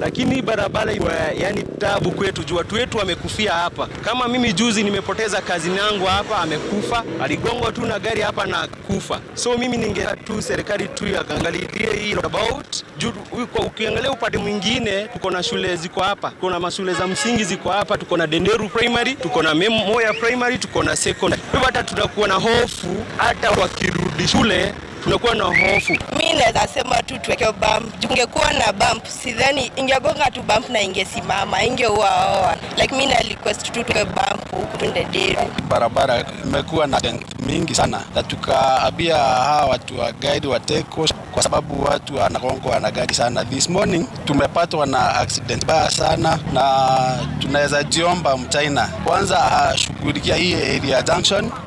lakini hii barabara iwa, yani tabu kwetu juu watu wetu wamekufia hapa. Kama mimi juzi nimepoteza kazi yangu hapa, amekufa, aligongwa tu na gari hapa na kufa. So mimi ninge tu serikali tu yaangalilie hii roundabout juu uko- ukiangalia upande mwingine tuko na shule ziko hapa, tuko na mashule za msingi ziko hapa, tuko na Denderu Primary, tuko na Mem- Moya Primary, tuko na secondary. Kwa hivyo hata tunakuwa na hofu, hata wakirudi shule tunakuwa na hofu. Mi naweza sema tu tuweke bump. Tungekuwa na bump, sidhani ingegonga tu bump na ingesimama, ingeuaoa. Like mi na request tu tuweke bump huku tuende Deru. barabara imekuwa na accident mingi sana, na tukaambia hawa watu wa guide wa Teko kwa sababu watu wanagongwa na gari sana. This morning tumepatwa na accident baya sana, na tunaweza jiomba mchina kwanza ashughulikia hii area junction